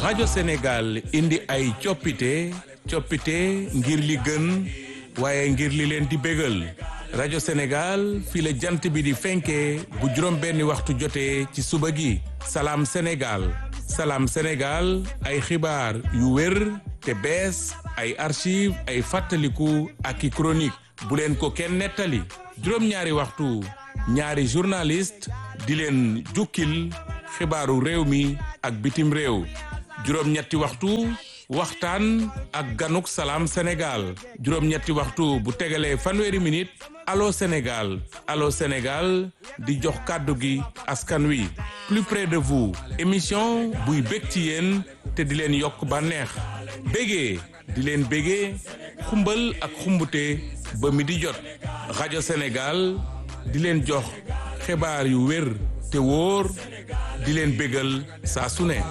rajo Sénégal indi ay coppite coppite ngir li gën waaye ngir li leen di bégal rajo Sénégal fii la jant bi di fenkee bu juróom benni waxtu jotee ci suba gi salaam Sénégal salaam Sénégal ay xibaar yu wér te bees ay archive ay fàttaliku ak i chronique bu leen ko kenn nettali juróom-ñaari waxtu ñaari journaliste di leen jukkil xibaaru réew mi ak bitim réew juróom-ñetti waxtu waxtaan ak ganuk salaam Sénégal juróom-ñetti waxtu bu tegalee fanweeri minute allo Sénégal allo Sénégal di jox kàddu gi askan wi plus près de vous émission buy bég ci yéen te di leen yokk bànneex bégee di leen bégee xumbal ak xumbute ba mi di jot rajo Sénégal di leen jox xibaar yu wér te wóor di leen bégal saa su ne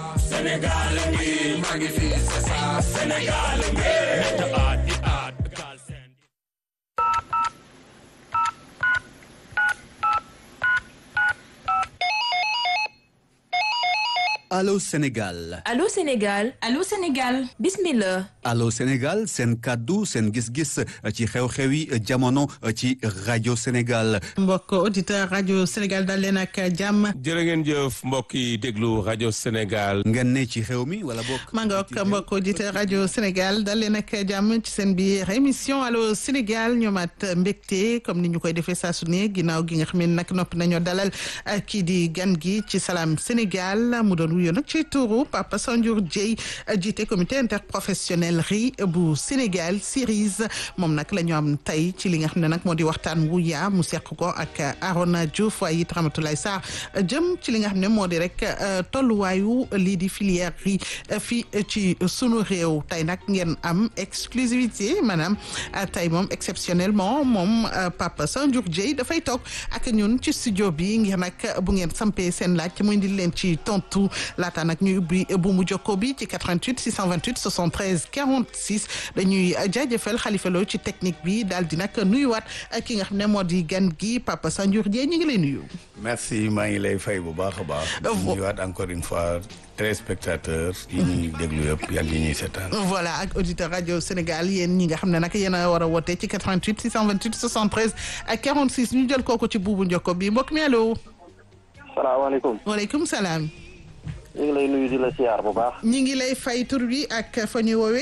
Allô Sénégal Allô Sénégal Allô Sénégal bismillah Allô Sénégal seen kàddu seen gis-gis ci xew-xewi jamono ci rajo Sénégal mbokk auditeur rajo Sénégal dal leen ak jàmm jërë ngeen jëf mbokk yi déglu rajo Sénégal ngeen ne ci xew mi wala bokk maa nga ok mbokk auditeur rajo Sénégal dal leen ak jàmm ci seen biir émission Allô Sénégal ñoomaat mbégte comme ni ñu koy defee saa su ne ginnaaw gi nga xam ne nag noppi nañoo dalal kii di gan gi ci Salam Sénégal mu doon wuyo nag ci turu Papa Sanjour Dieye jiite comité interprofessionnel ri bu Sénégal Series moom nag la ñu am tey ci li nga xam ne nag moo di waxtaan wu yaa mu seq ko ak Arona Diouf waaye it Ramatoulaye Sarr jëm ci li nga xam ne moo di rek tolluwaayu lii di filière ri fii ci sunu réew tey nag ngeen am exclusivité maanaam tey moom exceptionnellement moom Papa Sanjour Dieye dafay toog ak ñun ci studio bi ngir nag bu ngeen sampee seen laaj muy indil leen ci tontu laata nag ñuy ubbi bu mu jokko bi ci 88 628 73 46 dañuy jaajëfal Khalifa Lo ci technique bi daal di nag nuyuwaat ki nga xam ne moo di gan gi Papa Sanjour Dieye ñu ngi lay nuyu. merci maa ngi lay fay bu baax a baax. di nuyuwaat encore une fois téléspectateurs yi ñuy déglu yëpp yàlla yi ñuy seetaan. voilà ak auditeur rajo Sénégal yéen ñi nga xam ne nag yéen a war a woote ci 88 628 73 ak 46 ñu jël kooku ci buubu njokko bi mbokk mi allo. salaamaaleykum. waaleykum salaam. ñu ngi lay nuyu di la siyaar bu baax. ñi ngi lay fay tur bi ak fa ñu woowee.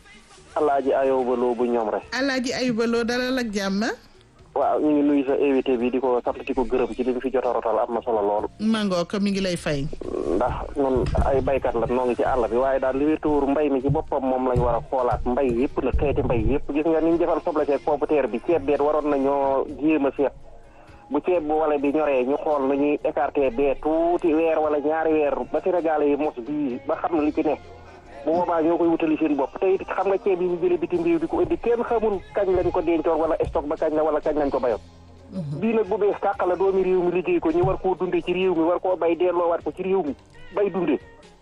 Alaaji Ayuba Lo bu ñoom rek. Alaaji Ayuba Lo dalal ak jàmm. waaw ñu ngi nuyu sa invité bi di ko sant di ko gërëm ci li mu fi jot a rotal am na solo lool. mangoo ko mi ngi lay fay. ndax ñun ay baykat la noo ngi ci àll bi waaye daal li wér tuur mbay mi ci boppam moom lañ war a xoolaat mbay yëpp na xeeti mbay yëpp gis nga ni ñu defal soble seeg pomme de terre bi ceeb beet waroon nañoo jéem a seet. bu ceeb bu wala bi ñoree ñu xool nu ñuy écarté bee tuuti weer wala ñaari weer ba Sénégal yi mos bii ba xam na li ci nekk bu boobaa ñoo koy wutali seen bopp te it xam nga ceeb yi ñu jëlee bitim réew di ko indi kenn xamul kañ lañ ko dencoon wala stock ba kañ la wala kañ lañ ko bayoon bii nag bu bees tàq la doomi réew mi liggéey ko ñu war koo dundee ci réew mi war koo bay delloowaat ko ci réew mi bay dundee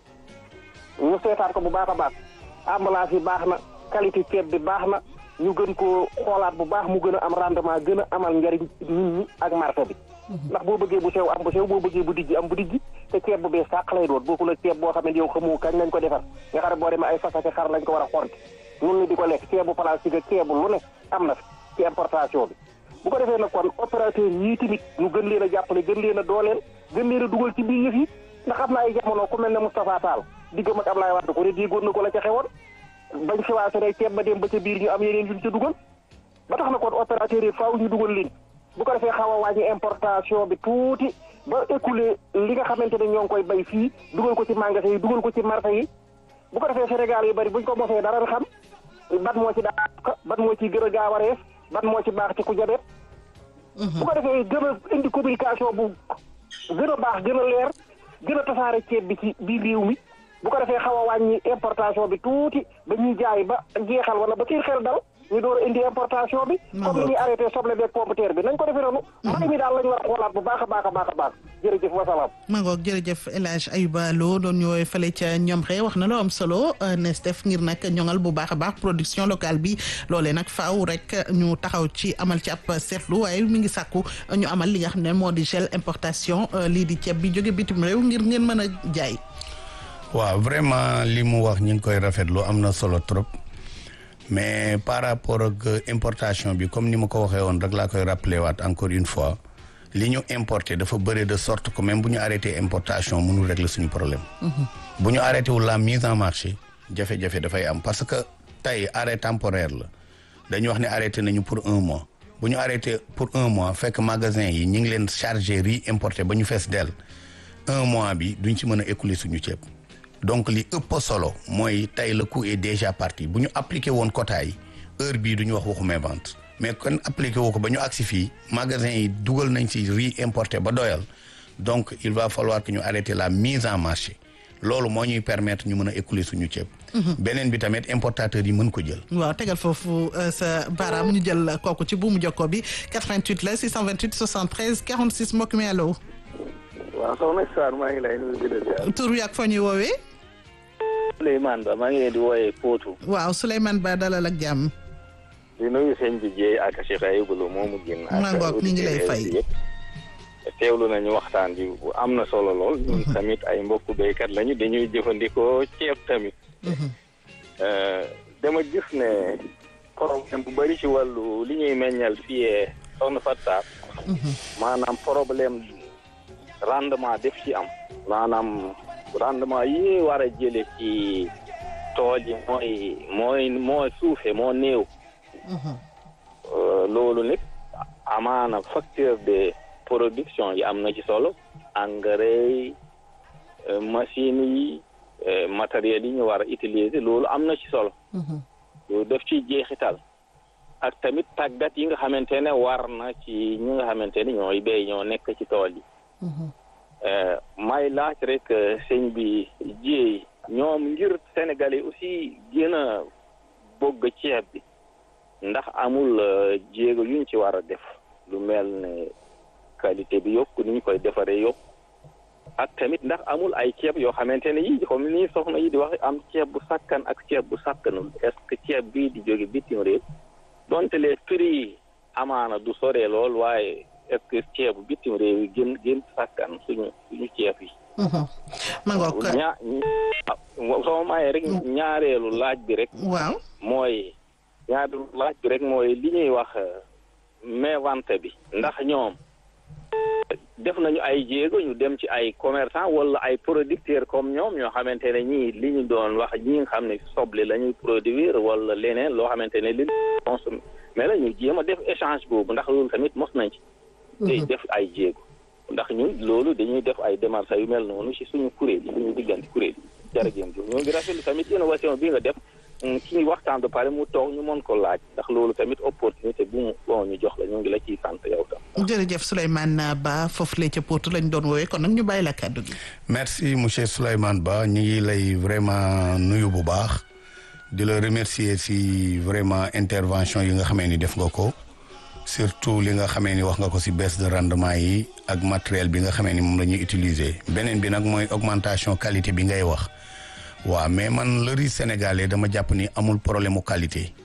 ñu seetaat ko bu baax a baax emballage yi baax na qualité ceeb bi baax na ñu gën koo xoolaat bu baax mu gën a am rendement gën a amal njariñ nit ñi ak marché bi ndax boo bëggee bu sew am bu sew boo bëggee bu dijji am bu dijji te ceeb bu bees tàq lay doon bokkul ak ceeb boo xam ne yow xamoo kañ lañ ko defar nga xam ne boo demee ay fasake xar lañ ko war a xonti nun ni di ko lekk ceebu plastique ak ceebu lu ne am na fi ci importation bi bu ko defee nag kon opérateur yii tamit ñu gën leen a jàppale gën leen a dooleel gën leen a dugal ci biir yëf yi ndax xam na ay jamono ku mel ne Moustapha Tall diggam ak Ablaye Wade ko ne déggoon na ko la ca xewoon bañ xiwaase ne ceeb ba dem ba ca biir ñu am yeneen yuñ ca dugal ba tax na kon opérateur yi faaw ñu dugal leen bu ko defee xaw a wàññi importation bi tuuti ba écoulé li nga xamante ne ñoo ngi koy bay fii dugal ko ci magasin yi dugal ko ci marché yi bu ko defee Sénégal yu bari buñ ko mosee dara xam ban moo ci daa ban moo ci gën a gaaw a rees ban moo ci baax ci ku jabet bu ko defee gën a indi communication bu gën a baax gën a leer gën a tasaare ceeb bi ci biir réew mi bu ko defee xaw a wàññi importation bi tuuti ba ñuy jaay ba jeexal wala ba seen xel dal ñu door a indi importation bi. comme ni ñuy arrêté soble beeg pomme de terre bi nañ ko defee noonu. mbay mi daal la ñu war a xoolaat bu baax a baax a baax a baax jërëjëf wasalaam. ma ngoog jërëjëf El Hadj Ayuba Lo doon ñëwee fële ca ñoom xee wax na loo am solo nees def ngir nag ñoŋal bu baax a baax production locale bi loolee nag faaw rek ñu taxaw ci amal ci ab seetlu waaye mi ngi sàkku ñu amal li nga xam ne moo di gel importation lii di ceeb bi jóge bitim réew ngir ngeen mën a jaay. waaw vraiment li mu wax ñu ngi koy rafetlu am na solo trop mais par rapport ak importation bi comme ni ma ko waxee woon rek laa koy rappelé waat encore une fois li ñu importé dafa bëri de sorte que même bu ñu arrêté importation mënul régler suñu problème. bu ñu arrêté wul la mise en marché jafe-jafe dafay am parce que tey arrêt temporaire la dañu wax ne arrêté nañu pour un mois bu ñu arrêté pour un mois fekk magasin yi ñu ngi leen chargé riz importé ba ñu fees dell un mois bi duñ ci mën a écouler suñu ceeb. donc li ëpp solo mooy tey le coût est déjà parti bu ñu appliqué woon quota yi heure bii du ñu wax waxu vente mais kon appliqué woo ko ba ñu agsi fii magasin yi dugal nañ ci riz importé ba doyal donc il va falloir que ñu arrêter la mise en marché loolu moo ñuy permettre ñu mën a écouler suñu ceeb. beneen bi tamit importateurs yi mën ko jël. waaw tegal foofu sa baaraam ñu jël kooku ci buumu jokko bi 88 la 628 73 46 mbokk mi allo. waaw soxna Sarr maa ngi lay nuyu di la ziar. tur wi ak foo ñuy woowee. Souleymane Ba maa ngi leen di wooyee Potou. waaw Souleymane Ba dalal ak jàmm. di nuyu sëñ bi Dieye ak Cheikh Ayibou Lo moomu génn. maa ngoog ñu ngi lay fay teewlu nañu waxtaan bi am na solo lool. ñun tamit ay mbokku béykat lañu dañuy jëfandikoo ceeb tamit. dama gis ne problème bu bëri ci wàllu li ñuy meññal fii soxna Fatta. maanaam problème rendement def ci am. maanaam rendement yi ñuy war a jële ci tool yi mooy mooy moo suufe moo néew. loolu nag amaana facteur de production yi am na ci solo engrais machines yi matériels yi ñu war a utiliser loolu am na ci solo loolu def ci jeexital ak tamit tàggat yi nga xamante ne war na ci ñi nga xamante ne ñooy béy ñoo nekk ci tool yi may laaj rek sëñ bi jiey ñoom ngir sénégalais aussi gën a bëgg ceeb bi ndax amul jéego yuñ ci war a def lu mel ne qualité bi yokku ni ñu koy defaree yokku ak tamit ndax amul ay ceeb yoo xamante ne yii comme ni soxna yi di wax am ceeb bu sakkan ak ceeb bu sakkanul est-ce que ceeb bii di jóge bitim réew donte les prix yi amaana du soree lool waaye est-ce que ceebu bitim réew yi gën gën sakkan suñu suñu ceeb yi. ma ngoog ñaa soo mayee rek ñaareelu laaj bi rek. waaw mooy. ñaareelu laaj bi rek mooy li ñuy wax mévente bi ndax ñoom def nañu ay jéego ñu dem ci ay commerçant wala ay producteurs comme ñoom ñoo xamante ne ñii li ñu doon wax ñi nga xam ne soble la ñuy produire wala leneen loo xamante ne li consommé mais la ñu jéem a def échange boobu ndax loolu tamit mos nañ ci te def ay jéego ndax ñun loolu dañuy def ay démarches yu mel noonu ci suñu kuréel yi suñu diggante kuréel yi jërëjëf ñoo ngi rafetlu tamit innovation bi nga def ki ñu waxtaan ba pare mu toog ñu mën ko laaj ndax loolu tamit opportunité bu mu bon ñu jox la ñu ngi la ciy sant yow tam. jërëjëf Souleymane Ba foofu la ca Potou lañ doon woowee kon nag ñu bàyyi la kàddu gi. merci monsieur Souleymane Ba ñu ngi lay vraiment nuyu bu baax di la remercier si vraiment intervention yi nga xamee ni def nga ko surtout li nga xamee ni wax nga ko si baisse de rendement yi ak matériel bi nga xamee ni moom la ñuy utiliser beneen bi nag mooy augmentation qualité bi ngay wax. waaw mais man le riz sénégalais dama jàpp ni amul problème mu qualité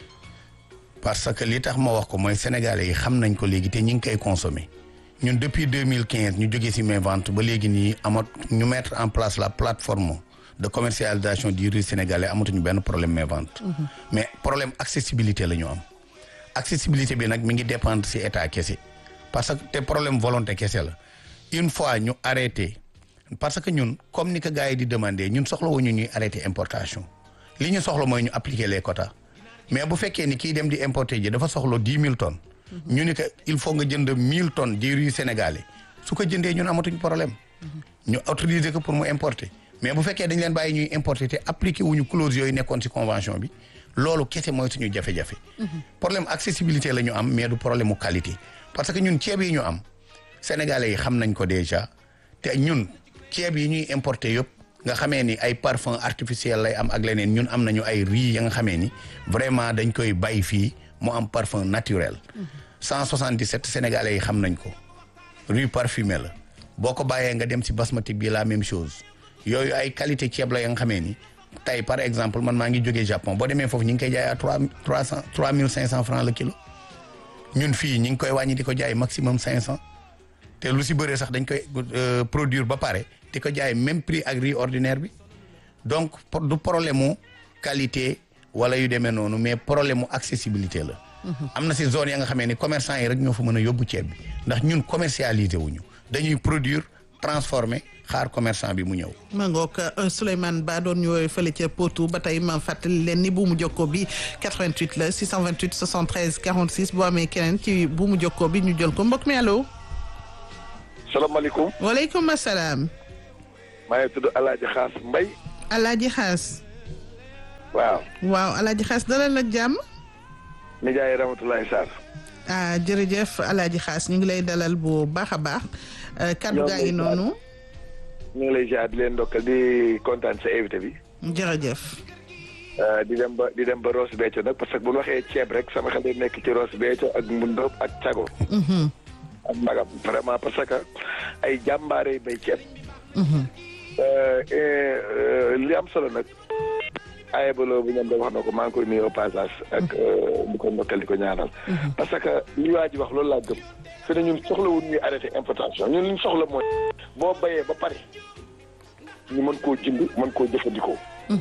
parce que li tax ma wax ko mooy sénégalais yi xam nañ ko léegi te ñi ngi koy consommer ñun depuis deux mille quinze ñu jógee ci mes ventes ba léegi nii amat ñu mettre en place la plateforme de commercialisation du riz sénégalais amatuñu benn problème mes ventes. mais problème accessibilité la ñu am. accessibilité bi nag mi ngi dépendre ci état kese parce que te problème volonté kese la une fois ñu arrêté. parce que ñun comme ni ko gars yi di demander ñun soxla wuñu ñuy arrêter importation li ñu soxla mooy ñu appliquer les quotas mais bu fekkee ni kii dem di importer ji dafa soxla dix mille tonnes. ñu ni que il faut nga jënd mille tonnes di riz sénégalais su ko jëndee ñun amatuñ problème. ñu autoriser ko pour mu importer mais bu fekkee dañ leen bàyyi ñuy importer te appliquer wuñu clause yooyu nekkoon ci convention bi loolu kese mooy suñu jafe-jafe. problème accessibilité la ñu am mais du problème mu qualité parce que ñun ceeb yi ñu am sénégalais yi xam nañ ko déjà te ñun. ceeb yi ñuy importer yëpp nga xamee ni ay parfum artificiel lay am ak leneen ñun am nañu ay riz ya nga xamee ni vraiment dañ koy bay fii mu am parfum naturel. 177 sénégalais yi xam nañ ko riz parfumé la boo ko bàyyee nga dem ci basmati bi la même chose yooyu ay qualité ceeb la ya nga xamee ni tey par exemple man maa ngi jógee Japon boo demee foofu ñu ngi koy jaay à trois trois cent trois mille cinq cent francs le kilo ñun fii ñu ngi koy wàññi di ko jaay maximum cinq cent te lu ci bëree sax dañ koy produire ba pare di ko jaay même prix ak riz ordinaire bi donc pour- du problème mu qualité wala yu demee noonu mais problème mu accessibilité la am na si zone ya nga xamee ni commerçant yi rek ñoo fa mën a yóbbu ceeb bi ndax ñun commercialisé wuñu dañuy produire transformer xaar commerçant bi mu ñëw ma ngoog euh, Souleymane Ba doon ñu woowee fële ca Potou ba tey ma fàttali leen ni buumu jokkoo bi 88 la 628 73 46 boo amee keneen ci buumu jokkoo bi ñu jël ko mbokk mi allo. salaamaaleykum waaleykum salaam. maa ngi tudd Alaaji Xaas Mbay Alaaji Xaas. waaw waaw Alaaji Xaas dalal ak jàmm. nijaay Ramatulaay Sarr ah jërëjëf Alaaji Xaas ñu ngi lay dalal bu baax a baax. Euh, kaddu gaa ngi noonu. ñu ngi lay ziar di leen ndokkal di kontaan sa invité bi jërëjëf. Euh, di dem ba di dem ba Ross Béthio nag parce que bu ñu waxee ceeb rek sama xel day nekk ci Ross Béthio ak Mbundoob ak Cago Mhm, ak Magam vraiment parce que ay jàmbaare yi bay ceeb mhm. Euh, et, euh, li am solo nag aye baloo bu ñoom da wax na ko maa ngi koy nuyu au passage ak euh, di ko ndokkal di ko ñaanal parce que li waa ji wax loolu laa gëm fi ne ñun soxlawul ñuy arrêté importation ñun li ñu soxla mooy boo bayee ba pare ñu mën koo jënd mën koo jëfandikoo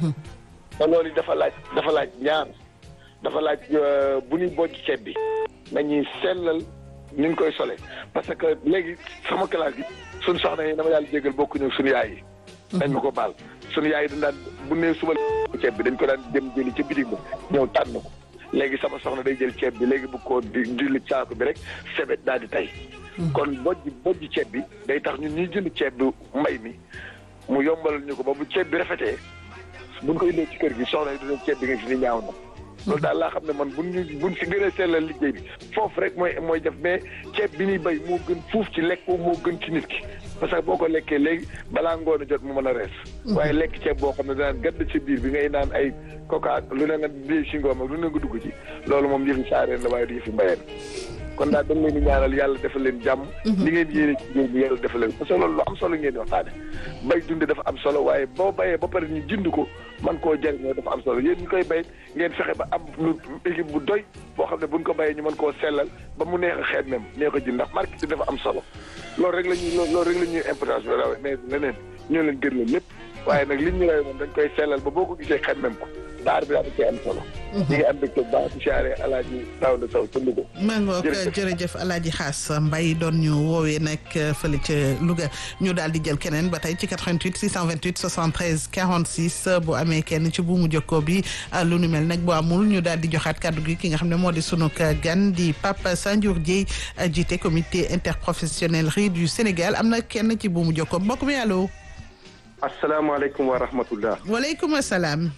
te loolu dafa laaj dafa laaj ñaar dafa laaj euh, bu ñuy bojj ceeb bi nañuy sellal ni ñu koy sole parce que léegi sama classe gi suñu soxna yi dama yàlla jégal bokkuñu suñu yaay yi dañ ma ko baal suñu yaay yi dañ daan bu nee suba la ceeb bi dañ ko daan dem jëli ca bitig ba ñëw tànn ko léegi sama soxna day jël ceeb bi léegi bu ko di julli saako bi rek sebet daal di tey kon bojj bojj ceeb bi day tax ñun ñuy jënd ceeb bi mbay mi mu yombalal ñu ko ba bu ceeb bi rafetee buñ ko indee ci kër gi soxna yi dinañ ceeb bi nga fi ni ñaaw na loolu daal laa xam ne man buñ ñu buñ si gën a sellal liggéey bi foofu rek mooy mooy def mais ceeb bi ñuy béy moo gën fuuf ci lekk moo gën ci nit ki parce que boo ko lekkee léegi balaa ngoon a jot mu mën a rees waaye lekk ceeb boo xam ne danaan gadd ci biir bi ngay naan ay coca lu ne nga dee si ngoom ak lu ne nga dugg ci loolu moom yëfi saareen la waaye du yëfi mbayeen kon daal dañ leen di ñaanal yàlla defal leen jàmm li ngeen yéene ci réew mi yàlla defal leen parce que loolu lu am solo ngeen di waxtaane bay dunde dafa am solo waaye boo bayee ba pare ñu jënd ko man koo jëriñoo dafa am solo yéen ñu koy bay ngeen fexe ba am lu équipe bu doy boo xam ne buñ ko bayee ñu mën koo sellal ba mu neex a xeet même neex a jënd ndax marketing dafa am solo loolu rek la ñuy loolu rek la ñuy importation raw mais leneen ñoo leen gën leen lépp waaye nag liñ ñu lay moom dañ koy sellal ba boo ko gisee xeet même ko daar bi daal da cee am solo ñi ngi am mbégte bu baax di siyaare alaaji Daouda Sow ca Louga maa ngoog Jërëjëf. jërëjëf Alaaji Xaas Mbay doon ñu woowee nag fële ca Louga ñu daal di jël keneen ba tey ci 88 628 73 46 bu amee kenn ci buumu jokkoo bi lu nu mel nag bu amul ñu daal di joxaat kàddu gi ki nga xam ne moo di sunu gan di Pape Sandiour Dieye jiite comité interprofessionnel riz du Sénégal am na kenn ci buumu jokkoo mbokk mi allo. asalaamaaleykum wa rahmatullah waaleykum salaam.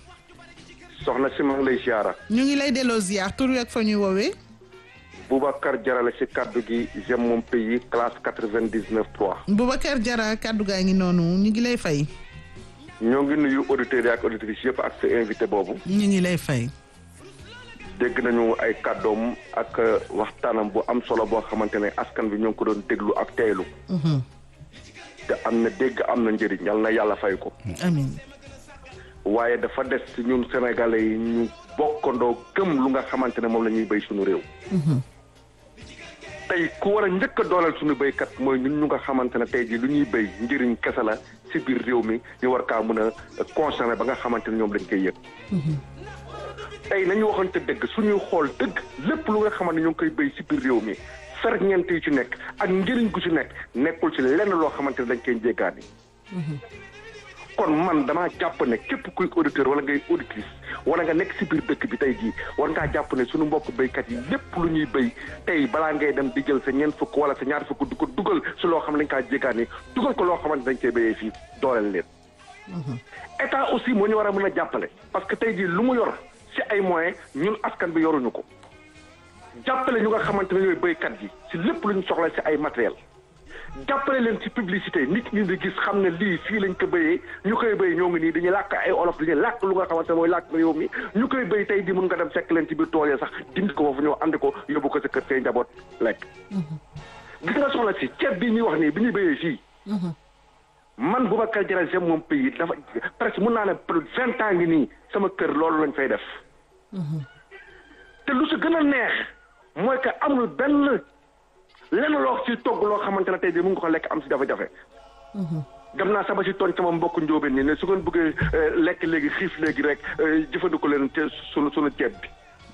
soxna si ma ngi lay ziara ñu ngi lay delloo ziar tur wi ak fa ñuy woowee. Boubacar Jarale si kaddu gi j'aime mon pays classe quatre-vingt-dix-neuf trois Boubacar Diarra kàddu gaa ngi noonu ñu ngi lay fay. ñoo ngi nuyu auditeurs yi ak auditrices yëpp ak sa invité boobu ñu ngi lay fay. dégg nañu ay kàddoom ak waxtaanam bu am solo boo xamante ne askan bi ñoo ngi ko doon déglu ak teelu te am na dégg am na njëriñ yal na yàlla fay ko amiin. waaye dafa des ci ñun sénégalais yi ñu bokkandoo gëm lu nga xamante ne moom la ñuy béy suñu réew tey ku war a njëkk a dooleel suñu béykat mooy ñun ñu nga xamante ne tey jii lu ñuy béy njëriñ kese la ci biir réew mi ñu war kaa mën a concerné ba nga xamante ne ñoom dañ koy yëg tey nañu waxante dëgg suñuy xool dëgg lépp lu nga xamante ne ñu ngi koy béy ci biir réew mi ferñeent yi ci nekk ak njëriñ gu ci nekk nekkul ci lenn loo xamante ne dañ koy jéggaani kon man damaa jàpp ne képp kuy auditeur wala ngay auditrice wala nga nekk si biir dëkk bi tey jii war ngaa jàpp ne suñu mbokk béykat yi lépp lu ñuy béy tey balaa ngay dem di jël sa ñeent fukk wala sa ñaar fukk du ko dugal si loo xam ne dañ kaa jéggaani dugal ko loo xamante dañ koy béyee fii dooleel leen. état aussi moo ñu war a mën a jàppale parce que tey jii lu mu yor si ay moyens ñun askan bi yoruñu ko jàppale ñu nga xamante ne ñooy béykat yi si lépp lu ñu soxla si ay matériel jàppale leen ci publicité nit ñi di gis xam ne lii fii lañ ko béyee ñu koy béy ñoo ngi nii dañuy làkk ay olof dañuy làkk lu nga xamante ne mooy làkk réew mi ñu koy béy tey di mun nga dem fekk leen ci biir tool yi sax dindi ko foofu ñëw andi ko yóbbu ko sa kër say njaboot lekk. gis nga soxla si ceeb bi ñuy wax nii bi ñuy béyee fii. man Boubacar Diarra j'aime mon pays dafa presque mun naa ne plus vingt ans ngi nii sama kër loolu lañ fay def. te lu si gën a neex mooy que amul benn. lenn loo ci togg loo xamante ne tey jii mu ngi ko lekk am si jafe-jafe. dem naa sama si tooñ sama mbokk njóobeen ni ne su ngeen bëggee lekk léegi xiif léegi rek jëfandiku leen te sunu sunu ceeb bi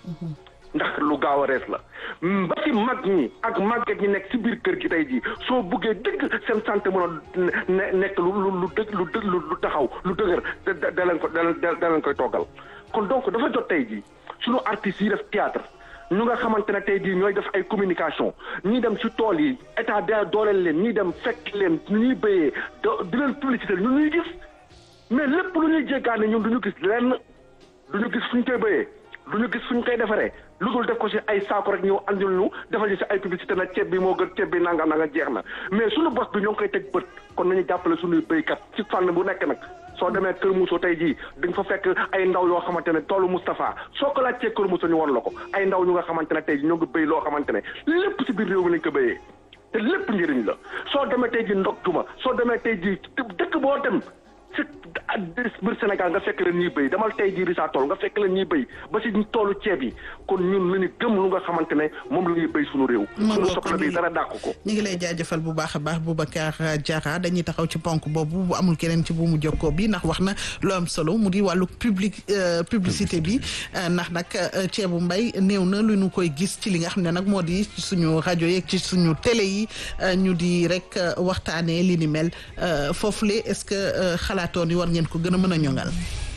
ndax lu gaaw a rees la ba ci mag ñi ak màgget ñi nekk si biir kër gi tey jii soo buggee dëgg seen santé mën a nekk lu lu lu dëgg lu dëgg lu taxaw lu dëgër da da leen ko da leen koy toggal kon donc dafa jot tey jii sunu artistes yi def théâtre ñu nga xamante ne tey jii ñooy def ay communication ñii dem si tool yi état da dooleel leen ñii dem fekk leen ñu ñuy béyee di leen publicité ñu ñuy gis mais lépp lu ñuy jéggaane ñun du ñu gis lenn du ñu gis fu ñu koy béyee du ñu gis fu ñu koy defaree lu dul def ko si ay saako rek ñëw andil ñu defal ñu si ay publicité na ceeb bi moo gën ceeb bi nangam nanga jeex na mais suñu bos bi ñoo ngi koy teg bët kon nañu jàppale suñuy béykat ci fànn bu nekk nag soo demee Kër Moussa tey jii di nga fa fekk ay ndaw yoo xamante ne toolu Moustapha soo ko laajtee Kër Moussa ñu won la ko ay ndaw ñu nga xamante ne tey jii ñoo ngi béy loo xamante ne lépp si biir réew mi lañ ko béyee te lépp njëriñ la soo demee tey jii ndog tuma soo demee tey jii dëkk boo dem si biir Sénégal nga fekk leen ñuy béy demal tey jii Rissa Tool nga fekk leen ñuy béy ba si toolu ceeb yi kon ñun la ñu gëm lu nga xamante ne moom la ñuy béy suñu réew. suñu soxla bi dara dàq ko. ñu ngi lay jaajëfal bu baax a baax Boubacar Diarra dañuy taxaw ci ponk boobu bu amul keneen ci bu mu jokkoo bi ndax wax na lu am solo mu di wàllu public publicité bi ndax nag ceebu mbay néew na lu ñu koy gis ci li nga xam ne nag moo di suñu rajo yeeg ci suñu télé yi ñu di rek waxtaanee li ni mel foofule est-ce que xalaatoon yi war ngeen ko gën a mën a ñoŋal.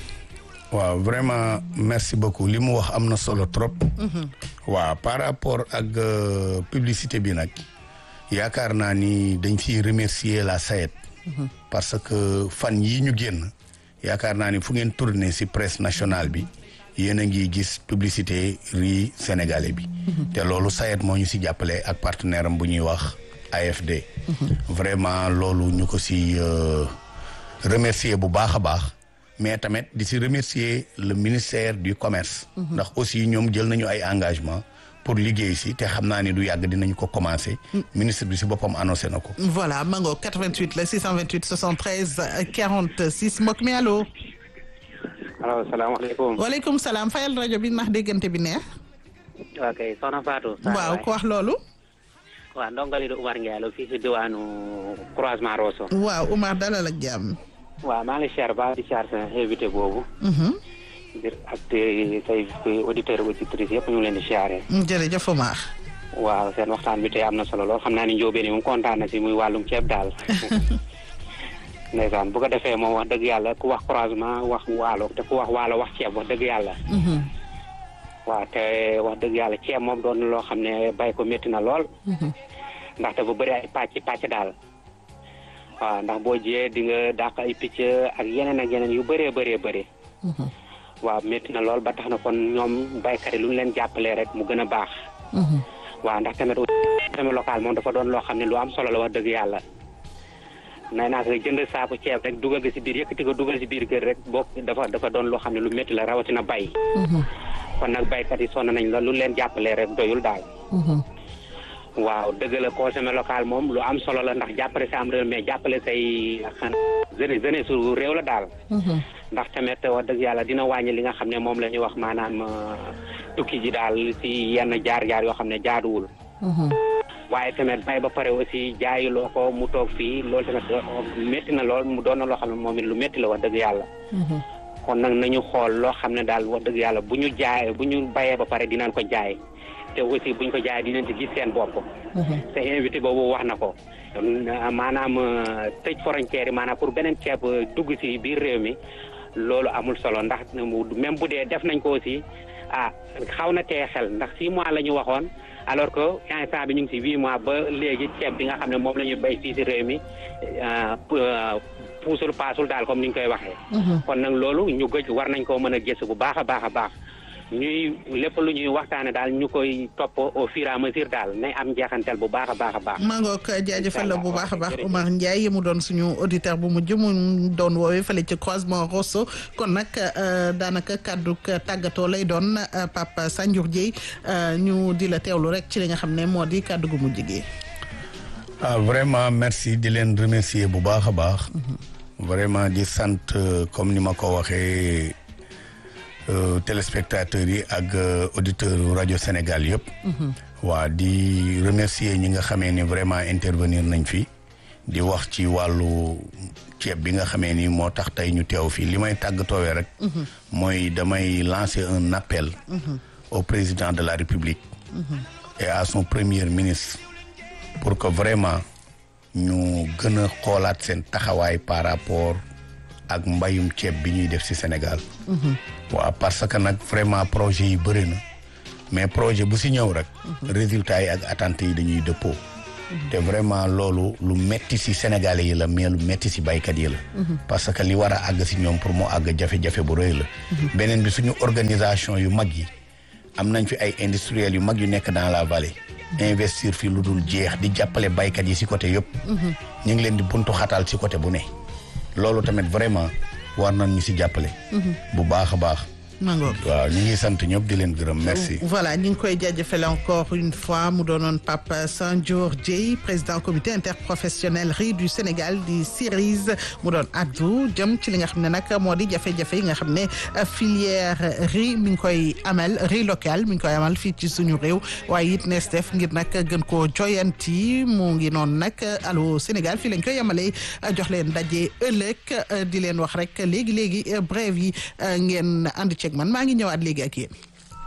waaw vraiment merci beaucoup li mu wax am na solo trop. waaw par rapport ak publicité bi nag yaakaar naa ni dañ fiy remercier la SAED. parce que fan yii ñu génn yaakaar naa ni fu ngeen tourné ci presse nationale bi yéen a ngi gis publicité riz sénégalais bi. te loolu SAED moo ñu ci jàppale ak partenaire am bu ñuy wax AFD. vraiment loolu ñu ko ci remercier bu baax a baax. mais tamit di si remercier le ministère du commerce. ndax aussi ñoom jël nañu ay engagement pour liggéey si te xam naa ni du yàgg dinañu ko commencer. ministre bi si boppam annoncé na ko. voilà mango 88 la 628 73 46 mbokk mi allo. allo salaamaaleykum. waaleykum salaam fayal rajo bi ndax déggante bi neex. ok soxna Fatou. waaw ko wax loolu. waaw ndongali du Umar Ndiaye la fii si diwaanu croisement Rosso. waaw Umar dalal ak jàmm. waaw maa ngi siyaar ba di siyaar sa invité boobu. ngir ak say auditeurs auditrices yëpp ñu ngi leen di siyaaree. jërëjëf Omar. waaw seen waxtaan bi tey am na solo lool xam naa ni njóobeen yi moom kontaan na si muy wàllum ceeb daal. ndeysaan bu ko defee moom wax dëgg yàlla ku wax croisement wax waalo te ku wax waalo wax ceeb wax dëgg yàlla. waaw te wax dëgg yàlla ceeb moom doon na loo xam ne bay ko métti na lool. ndaxte bu bëri ay pàcc pàcc daal. waaw ndax boo jiyee di nga dàq ay picc ak yeneen ak yeneen yu bëree bëree bëri. waaw métti na lool ba tax na kon ñoom baykat yi lu ñu leen jàppalee rek mu gën a baax. waaw ndax tamit tamit local moom dafa doon loo xam ne lu am solo la wax dëgg yàlla. nay naa ko jënd saako ceeb rek dugal ko si biir yëkkati ko dugal si biir kër rek boo dafa dafa doon loo xam ne lu métti la rawatina bay. kon nag baykat yi sonn nañ la lu leen jàppalee rek doyul daal. waaw dëgg la consommé local moom lu am solo la ndax jàppale sa am réew mais jàppale say xan jeunesse jeunesse su réew la daal ndax tamit wax dëgg yàlla dina wàññi li nga xam ne moom la ñuy wax maanaam tukki ji daal si yenn jaar-jaar yoo xam ne jaaduwul waaye tamit bay ba pare aussi jaayuloo ko mu toog fii loolu tamit métti na lool mu doon na loo xam ne moom it lu métti la wax dëgg yàlla kon nag nañu xool loo xam ne daal wax dëgg yàlla bu ñu jaay bu ñu bayee ba pare dinañ ko jaay te aussi buñ ko jaay dinañ ci gis seen bopp te invité boobu wax na ko maanaam tëj frontière yi maanaam pour beneen ceeb dugg si biir réew mi loolu amul solo ndax même bu dee def nañ ko aussi ah xaw na tee xel ndax six mois la ñu waxoon alors que instant bi ñu ngi si huit mois ba léegi ceeb bi nga xam ne moom la ñu béy fii si réew mi puusul paasul daal comme ni ñu koy waxee kon nag loolu ñu gëj war nañ koo mën a gëstu bu baax a baax a baax ñuy lépp lu ñuy waxtaane daal ñu koy topp au fur et à mesure daal nay am njeexantel bu baax a baax a baax maa ngoog jaajëfal la bu baax a baax Oumar Ndiaye mu doon suñu auditeur bu mujj mu doon woowee fële ci croisement Rosso kon nag daanaka kàddu tàggatoo lay doon Pape Sanjour Dieye ñu di la teewlu rek ci li nga xam ne moo di kàddu gu mujj gi ah vraiment merci di leen remercier bu baax a baax vraiment di sant comme ni ma ko waxee téléspectateurs yi ak auditeurs rajo Sénégal yëpp. waa di remercier ñi nga xamee ni vraiment intervenir nañ fi di wax ci wàllu ceeb bi nga xamee ni moo tax tey ñu teew fii li may tàggatoowee rek mooy damay lancer un appel au président de la République et à son premier ministre pour que vraiment ñu gën a xoolaat seen taxawaay par rapport ak mbayum ceeb bi ñuy def ci Sénégal waaw parce que nag vraiment projet yi bëri na mais projet bu ci ñëw rek résultats yi ak attentes yi dañuy dëppoo te vraiment loolu lu metti ci Sénégalais yi la mais lu metti ci baykat yi la parce que li war a àgg ci ñoom pour mu àgg jafe-jafe bu rëy la beneen bi suñu organisation yu mag yi am nañ fi ay industriels yu mag yu nekk dans la vallée investir fi lu dul jeex di jàppale baykat yi ci côté yëpp ñu ngi leen di buntu xatal ci côté bu ne loolu tamit vraiment war nañ ñu ci jàppale bu baax a baax mangoog waaw ñu ngi sant ñëpp di leen gërëm merci voilà ñu ngi koy jaajëfale encore une fois mu doonoon Pape Sandior Dieye président comité interprofessionnel riz du Sénégal di CIRIS mu doon addu jëm ci li nga xam ne nag moo di jafe-jafe yi nga xam ne filière riz mi ngi koy amal riz local mi ngi koy amal fii ci suñu réew waaye it nees def ngir nag gën koo joyanti mu ngi noonu nag allo Sénégal fii lañ koy yamalee jox leen daje ëllëg di leen wax rek léegi léegi brève yi ngeen ànd ceeg man maa ngi ñëwaat léegi ak yéen.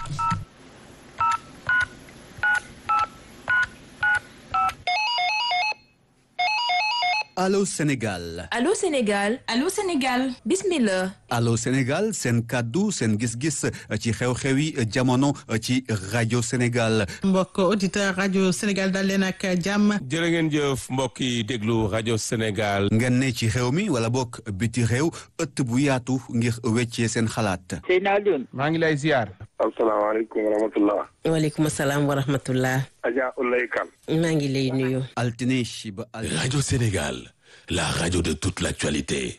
Allô Sénégal Allô Sénégal Allô Sénégal bismillah Allô Sénégal seen kàddu seen gis-gis ci xew-xewi jamono ci rajo Sénégal mbokk auditeur rajo Sénégal dal leen ak jàmm jërë ngeen jëf mbokk yi déglu rajo Sénégal. ngeen ne ci xew mi wala bokk biti réew ëtt bu yaatu ngir weccee seen xalaat Seydina Alioune maa ngi lay ziar. asalaamaaleykum wa rahmatullah waaleykum salaam wa rahmatullah Adja Oulaye Kane maa ngi lay nuyu altine ba Radio Sénégal la radio de toute l'actualité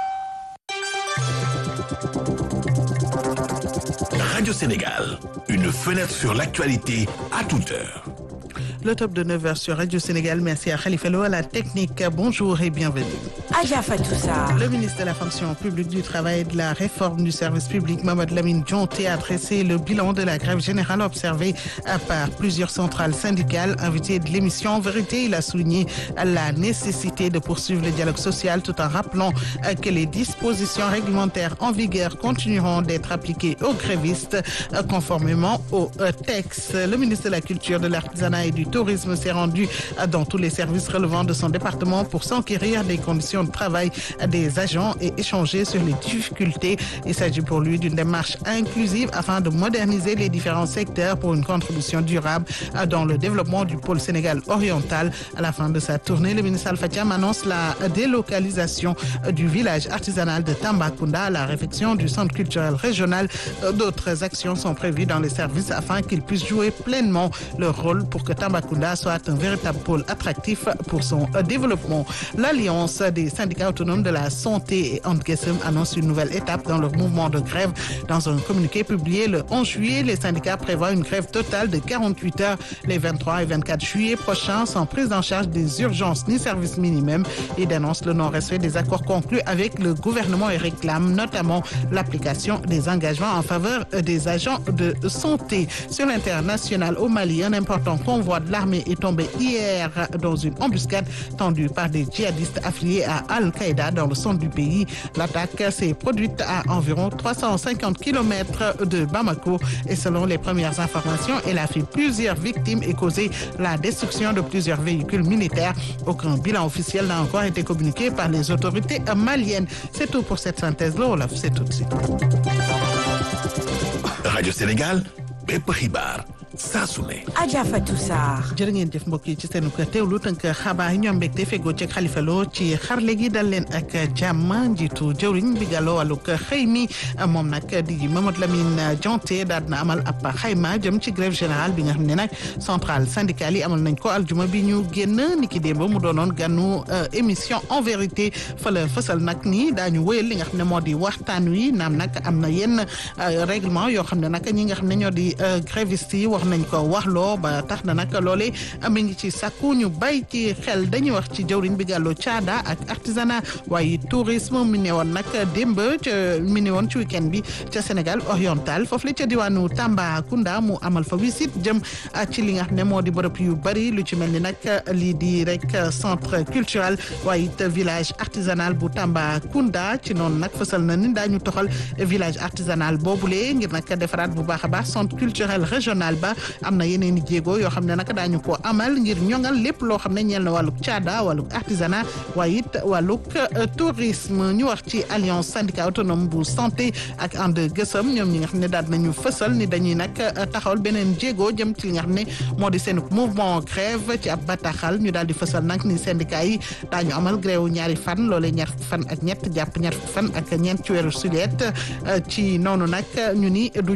Radio Sénégal une fenêtre sur l'actualité à toute heure Le top de 9h sur Radio Sénégal. Merci à Khalifa Lo à la technique. Bonjour et bienvenue. Adja Fatoussa. Le ministre de la fonction publique du travail et de la réforme du service public, Mohamed Lamine Dionté, a dressé le bilan de la grève générale observée par plusieurs centrales syndicales. Invité de l'émission En vérité, il a souligné la nécessité de poursuivre le dialogue social tout en rappelant que les dispositions réglementaires en vigueur continueront d'être appliquées aux grévistes conformément au texte. Le ministre de la Culture, de l'Artisanat et du tourisme s'est rendu dans tous les services relevant de son département pour s'enquérir des conditions de travail des agents et échanger sur les difficultés. Il s'agit pour lui d'une démarche inclusive afin de moderniser les différents secteurs pour une contribution durable dans le développement du pôle Sénégal oriental. À la fin de sa tournée, le ministre Alpha Thiam annonce la délocalisation du village artisanal de Tambacounda à la réfection du centre culturel régional. D'autres actions sont prévues dans les services afin qu'ils puissent jouer pleinement leur rôle pour que Tambacounda soit un véritable pôle attractif pour son développement. L'Alliance des syndicats autonomes de la santé et Antgesem annonce une nouvelle étape dans leur mouvement de grève. Dans un communiqué publié le 11 juillet, les syndicats prévoient une grève totale de 48 heures les 23 et 24 juillet prochains sans prise en charge des urgences ni service minimum. Ils dénoncent le non-respect des accords conclus avec le gouvernement et réclament notamment l'application des engagements en faveur des agents de santé. Sur l'international au Mali, un important convoi de l'armée est tombé hier dans une embuscade tendue par des djihadistes affiliés à Al-Qaïda dans le centre du pays. L'attaque s'est produite à environ 350 km de Bamako et selon les premières informations, elle a fait plusieurs victimes et causé la destruction de plusieurs véhicules militaires. Aucun bilan officiel n'a encore été communiqué par les autorités maliennes. C'est tout pour cette synthèse. Olaf, c'est tout de suite. Radio Sénégal bépp xibaar saa su ne. Adja Fatou Sarr. jërë ngeen jëf mbokk yi ci seen teewlu tënk xabaar yi ñoom mbégte fegoo ci Xalifa Lo ci xarle gi dal leen ak jàmm njiitu jëwriñ bi gàlloo wàllug xëy mi moom nag di Mamadou Lamine Dianté daal na amal ab xayma jëm ci grève générale bi nga xam ne nag centrale syndicale yi amal nañ ko aljuma bi ñu génn niki démb mu doonoon gànnu émission en vérité fa la fësal nag ni daañu wéyal li nga xam ne moo di waxtaan wi naam nag am na yenn règlement yoo xam ne nag ñi nga xam ne ñoo di grévistes yi wax nañ ko waxloo ba tax na nag loole mi ngi ci sàkku ñu bay ci xel dañuy wax ci jëwriñ bi gàlloo caada ak artisanat waaye tourisme mi ne woon nag démb ca mi ne woon ci week-end bi ca Sénégal oriental foofu la ca diwaanu Tambacounda mu amal fa visite jëm ci li nga xam ne moo di bërëb yu bari lu ci mel ni nag lii di rek centre culturel waaye it village artisanal bu Tambacounda ci noonu nag fësal na ni daañu toxal village artisanal boobule ngir nag defaraat bu baax a baax centre culturel régional ba am na yeneen i jéego yoo xam ne nag daañu ko amal ngir ñoŋal lépp loo xam ne ñeel na wàllug caada wàllug artisanat waaye it wàllug tourisme ñu wax ci alliance syndicat autonome bu santé ak ànd gësëm ñoom ñi nga xam ne daal nañu fësal ni dañuy nag taxawal beneen jéego jëm ci li nga xam ne moo di seen mouvement grève ci ab bataaxal ñu daal di fësal nag ni syndicat yi daañu amal grève ñaari fan loolee ñaar fan ak ñett jàpp ñaar fan ak ñeent ci weeru sulet ci noonu nag ñu ni du